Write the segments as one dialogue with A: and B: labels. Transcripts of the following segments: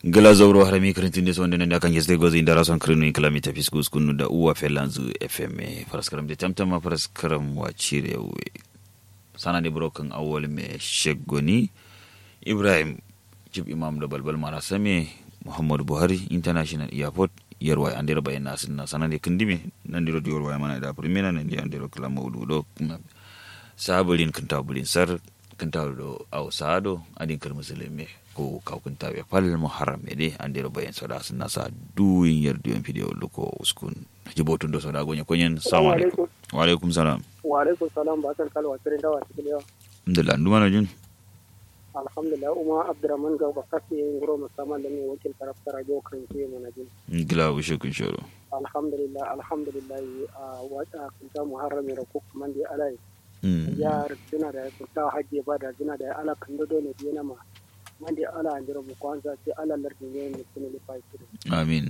A: gala zauro harami karantin des wanda nanda kan yesde gozi indara son krinu kilometer fiskus kunu da uwa felanzu fm faraskaram de tamtama faraskaram wa cire we sana de broken awol me shegoni ibrahim jib imam da balbal mara same muhammadu buhari international airport yarwa andira bayan nasin na sana de kindime nan diro diyor wa mana da primera nan di andiro kala mawdu do sabulin kintabulin sar kintawdo aw saado adin kar musulmi ko kawkunta ɓe pal muharram e de andiro bayen soda sunna sa duwin yerdi on fidio luko uskun jibotun do soda gonya konyen salamu alaikum wa alaikum salam
B: wa alaikum salam ba san kalwa tirin dawa cikin yawa
A: alhamdulillah nduma na jun
B: alhamdulillah uma abdurrahman ga bakasi ngoro musamman da ne wakil tarafta radio kan ke mana jin
A: gila wishe kun shoro
B: alhamdulillah alhamdulillah a wata kunta muharram ra ko kuma da alai ya suna da kunta hajje ba da suna da ala kan do ne dina ma mande ala andiro mu kwanza ce ala lardin ne ne kuma ne fa
A: amin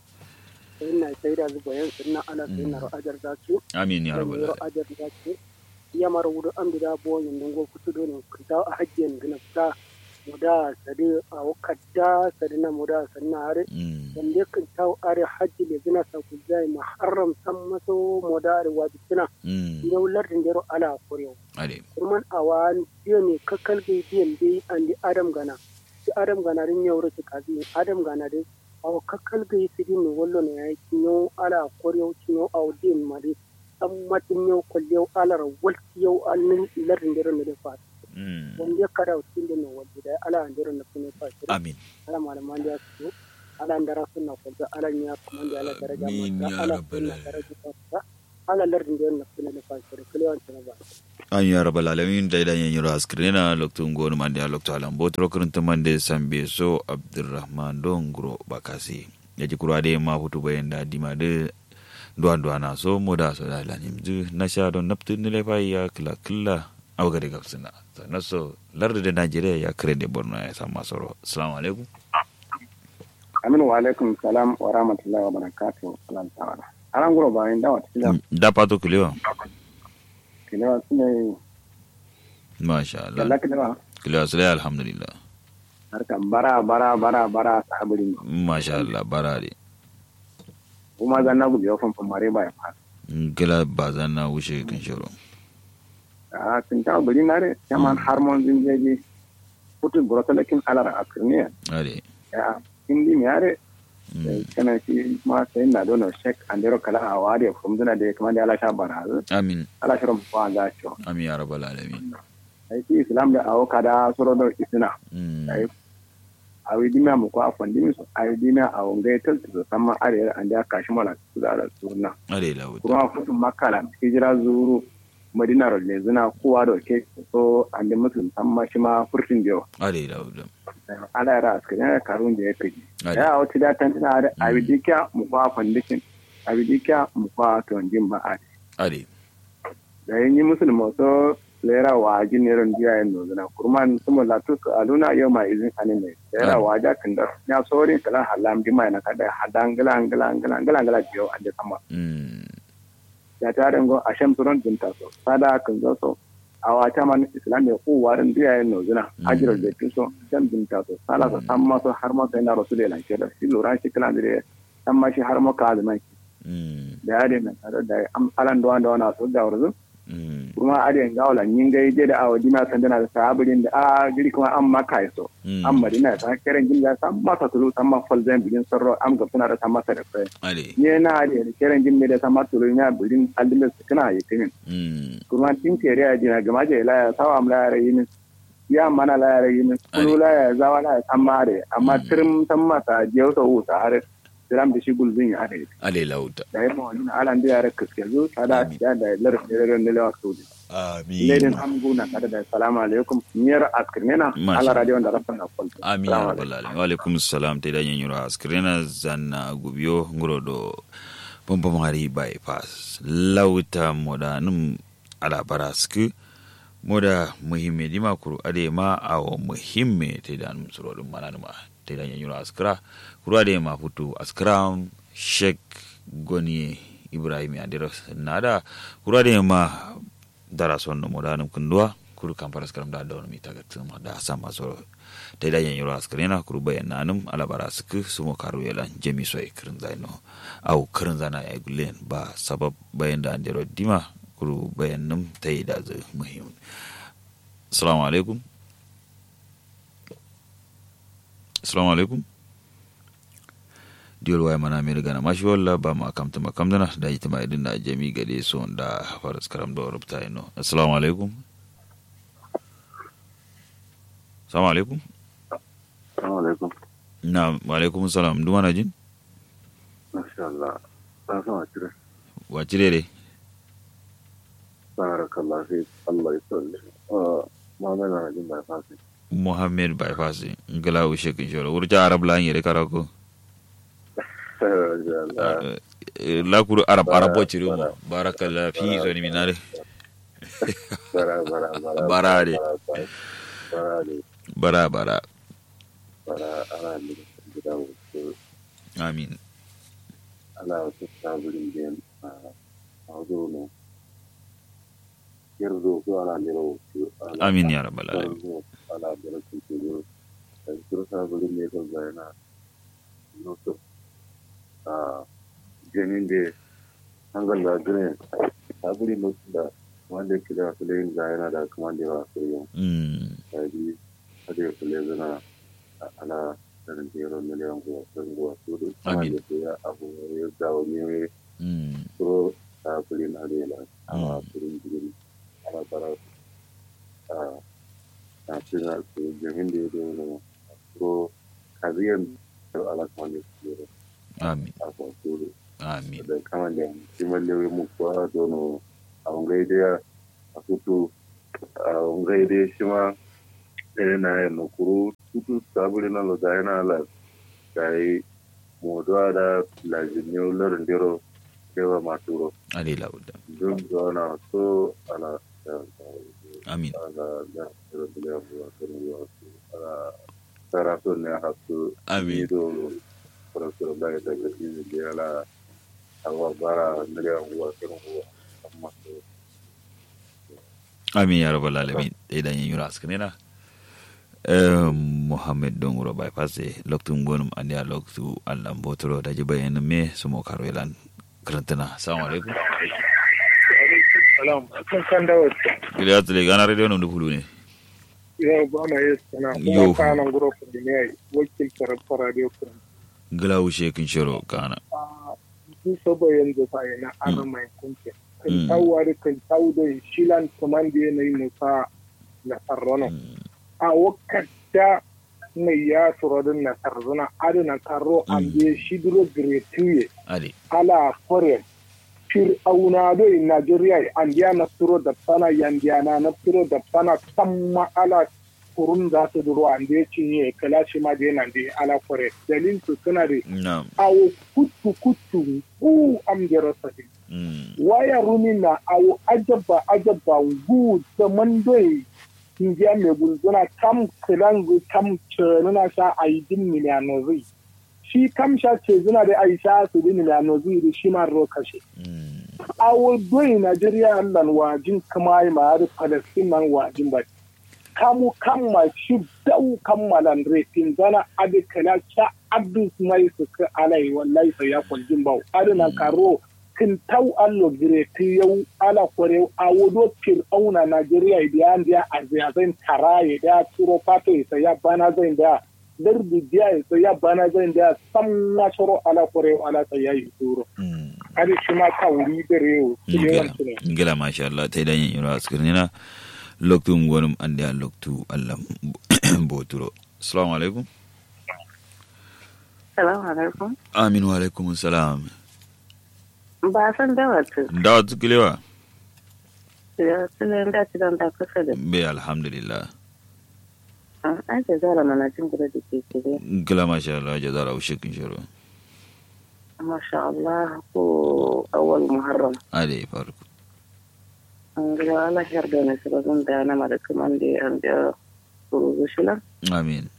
B: inna sai da zuba yan sunna ala sunna ro ajar da su
A: amin ya rabbal
B: ro ajar da su ya mara wudu an bida bo yin dungo kutu do ne kunta a hajje ne gina ta muda sadi a wakadda sadi na muda sanna are wanda kan taw are hajji le gina sa ku zai muharram san maso muda are wajibina yau lardin dero ala korewa
A: ade
B: kurman awan biyo ne kakal bai biyan bai an di adam gana si adam gana rin yau rake kazi adam gana dai awa kakal bai su di ne wallo ne yayi kinyo ala korewa kinyo awa din ma dai san matin yau kwalliyau alar walki yau alnin lardin dero ne da fata wanda ya kada wasu da ne wanda da ala an dero na kuma fata
A: amin
B: ala malaman da su ala ndara sunna kwalta ala nya kuma da ala daraja
A: Amin
B: mata
A: ya
B: ala
A: rabbal
B: sunna daraja fata ala lardin dero na kuma da fata kalewan ta ba
A: an ya rabbal alamin da idan yin yura askrina lokto ngonu mande a lokto alam botro kurunta mande sambe so abdurrahman don gro bakasi yaji kurwa de ma hutu bayan da dima de duwan duwa na so mo da so da lanim du na sha don naptu ni le fa ya kila kila aw gade gab sina na so larde de nigeria ya krede borno ya sama soro assalamu alaikum
C: aminu wa alaikum salam wa rahmatullahi wa barakatuh alan tawala aran guro bayan dawa cikin
A: da pato kulewa
C: kilewa su ne
A: masha Allah
C: kalla kilewa
A: kulewa su alhamdulillah
C: harkan bara bara bara bara sahabirin
A: masha Allah barade
C: kuma zan na gujewa fanfan mare ba ya fara
A: gila ba zan na wuce kan shiro
C: a sun ta bari na re yaman harmon zin jeji putu brotalakin alar a kirniya
A: ade
C: ya indi mi are kana shi ma sai na dono shek andero kala a wari from duna da kuma da ala sha bara
A: amin
C: ala shirin fa ga cho
A: amin ya rabbal alamin
C: ai shi islam da awo kada soro do isina ai a wi dimiya mu ko a fandimi su a wi dimiya a wangai talta su sama are an da kashi mala su da sunna
A: ade lawuta
C: kuma kutu makala hijira zuru madina rolle zuna kowa da ke so an da musu amma shi ma furtin da yawa
A: ade lawuta
C: ala yara a cikin yana karun da ya kaji
A: ade
C: ya wata da tan tana da a wi dikiya mu kwa fandikin a wi dikiya mu kwa tonjin ba a
A: ade
C: da yin yi musulma so lera wa ji ne ran jiya yin nozuna kurman sumu latu su aluna yau ma izin anime lera wa ja kan da ya sori kala halam di mai na kada hadan gala gala gala gala gala jiyo a da sama ya ta dango a shan turon dinta so sada kan zo so a wata man islam ya ku warin jiya yin nozuna ajirar da so shan dinta so sala so san ma so har ma sai na rasul ya lanke da shi lura shi kala da san ma shi har ma ka azumai da ya da tare da am alan da wanda wana so da wurin kuma a da yanga wala yin gai je da awa dina san dana da sahabirin da a giri kuma an maka yaso an madina ta karen jin da san masa tulu san ma fal zan bigin sarro am ga suna da san masa da kai
A: ade
C: ne na da karen jin da san masa tulu ya bigin aldimin su kana yi tinin kuma tin tere ya jina gama je la ya sawa am la ya yin ya mana la ya yin kulu la ya zawa la ya san mare amma tirim san masa je so uta har tiram da shi gulzin ya ade
A: ade lawuta
C: da yi mawani na alan da yara kaske zo tada ya da larin da larin da lawa saudi ledin
A: amin
C: amgu na kada da salamu alaikum niyar askirnena
A: Masha
C: ala radio da rafa na kwalta
A: amin ya rabbal alamin wa alaikum salam te da yin yura askrena zanna gubiyo ngoro do bomba mari bypass lawuta moda num ala barasku moda muhimme di makuru ade ma awo muhimme te da num suro dum mana numa te da yin yura askra kuru ade ma futu askra shek goni ibrahim adira nada kuru ade ma dara sonno moda num kundua kuru kan faras karam da da wani mita ga tuma da sa masu ta da yan yoro askrena kuru bayan nanum alabara suku sumo karu yalan jemi so e kirin zaino au kirin zana ya gulen ba sabab bayan da andero dima kuru bayan num ta yi da zai muhim assalamu alaikum assalamu alaikum diyol waya mana mi gana mashi walla ba ma kamta ma kamdana da ita ma idin da jami gade so da faras karam da rubta ino assalamu alaikum assalamu alaikum
D: Assalamu alaikum.
A: na wa alaikum salam duma na jin
D: Masha Allah. San sama cire.
A: wa cire dai
D: Barakallah fi Allah ya tsalle. Ah, Muhammad na jin bai fasi.
A: muhammed bypass ngala u shekin shoro wurja arab la yere karako
D: Allah.
A: la kuru arab arab bo cire mo barakallah fi zoni minare
D: Bara bara bara.
A: Bara ne.
D: Bara ne.
A: bara bara
D: Bara ana ne gida wasu
A: amin
D: ana wasu saburin da a wazo ne. Yarzo ko ana ne wasu.
A: amin ya rabbal alamin
D: ana da rashin tsoro da kiro saburin ne kan bayana noto a ganin da hangal da gane saburin noto da wanda ke da filayin da yana da kuma da yawa sai yin
A: mm
D: tsari kada ya fule zana ana sanin jeron miliyan guwa sun guwa su da kuma
A: Amin.
D: da su ya abu ya dawo ne
A: mm
D: kuro saburin adela a
A: Mm.
D: firin jirgin ana bara a na cina su jamin da ya da wani kuro kaziyan da ala kuma da su da
A: amin
D: a kwasuru
A: amin
D: da kama da kimar lewe mu kuwa dono a wangai da a kutu a wangai da shi ma ɗaya na yin nukuru tutu sabuli na loda yana la ga yi moduwa da lajinyo larin dero kewa maturo
A: ali lauda
D: don zauna so ana
A: amin
D: ana da irin biliyan buwa sun yi wasu ana tsara so ne a hasu
A: Amin.
D: ido farasar da ya daga cikin da ya la awa bara miliyan buwa sun buwa amma su
A: amin ya rabbal alamin dai dan yin yura askane na muhammad don wuro bypass e loktun gonum andi a loktu allah botoro daji bayan me sumo karolan karantana assalamu alaikum
B: salam kan kan da wata
A: gida tele gana radio no dufulu ne
B: ya ba na yi sana
A: Yo.
B: kuma kanan guro ku da ne wakil tarafa radio kun
A: gila ushe kin shiro kana
B: a su saba yanzu fa yana ana mai kunke kan
A: Mm.
B: tawwa da kan tawo da shilan kaman da yanayi musa na sarrono a wakata mai ya surodin na tarzuna adana karo an
A: Mm.
B: biye shidiro gretuye
A: ali
B: ala foreign fir auna do in Nigeria an dia na turo da sana yandiya na na turo da sana tamma ala kurun za ta duro an dia cinye kala shi ma dia nan dia ala foreign dalil su suna da
A: na
B: awo kutu kutu ku am jero sadi
A: mm
B: waya runi na awo ajaba ajaba gu da mandoi India mai gulzuna kam kilangu kam cenuna sha aidin miliyanozi shi kam sha ce zuna da aisha su din miliyanozi da shi ma ro kashe
A: mm
B: awo doyi Najeriya nan wajin kama yi ma har Palestine nan wajin ba. Kamu kamma shi dau kammalan refin zana adi kala cha abdus mai su ka alai wallahi sai ya kwaljin bau. Adi nan karo kin tau allo gireti yau ala kware awo do fil auna Najeriya idan dia azia zan taraye da turo pato sai ya bana zan da darbi dia sai ya bana zan da sam na shoro ala kware ala sai ya yi turo.
A: mm
B: Adi shi ma ka wuri dare yau. su ne
A: ngila
B: wancu ne.
A: ngila masha Allah ta dan yin yura askane na loktu gonum andi a loktu allah botoro assalamu alaikum
E: Salamu alaikum.
A: amin wa alaikum salam
E: Ba san da wata.
A: dawa tukilewa
E: Ya sunan da ci don da kusa da.
A: be alhamdulillah
E: An ce zara mana jin gudu da ke kire.
A: ngila masha Allah jazara ushe kin shiro
E: Masha Allah ko awal Muharram.
A: ade farko
E: An gida Allah yar da ne su bazan da na mada kaman da an da suru shila.
A: amin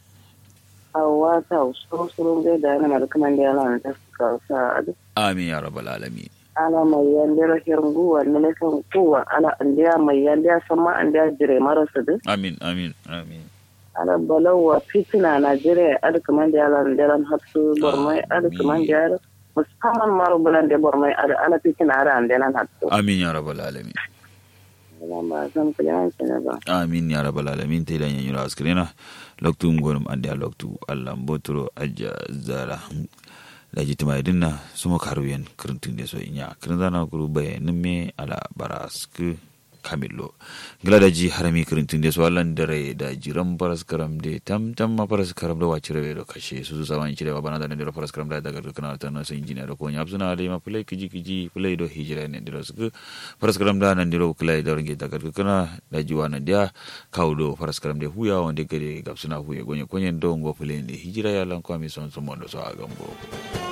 E: Awa ta usuru suru da da na mada kaman da yana da su ka sa adu.
A: amin ya rabbal alamin
E: ala mai yandira hirnguwa ne ne kan kuwa ala andiya mai yandiya sama andiya jire marasa duk
A: amin amin amin
E: ala balawa fitina Najeriya ada kaman da yalan dalan hatsu bormai ada kaman da yalan musamman maru bulan da bormai ada ala fitina ada an dalan hatsu
A: amin ya rabbal alamin
E: ala ba zan kula ne ba
A: amin ya rabbal alamin te dan yanyura askrena loktu ngonum ande loktu allah mbotoro ajja zara daji tima dinna sumo karuyen kirintun de so inya kirindana guru bayanin me ala barasku kamillo gila da ji harami kirintun de so allan dare da jiran paras karam de tam tam ma paras karam da wacire da kashe su su sawan cire ba bana da ne da paras karam da daga kana ta na sun injiniya da ko nya suna da ma play kiji kiji play do hijira ne da su paras karam da nan diro play da range daga kana da ji wannan dia kaudo paras karam de huya wanda gare gabsuna huye gonye konyen do ngo play ne hijira ya lan kwami son son mondo so a gambo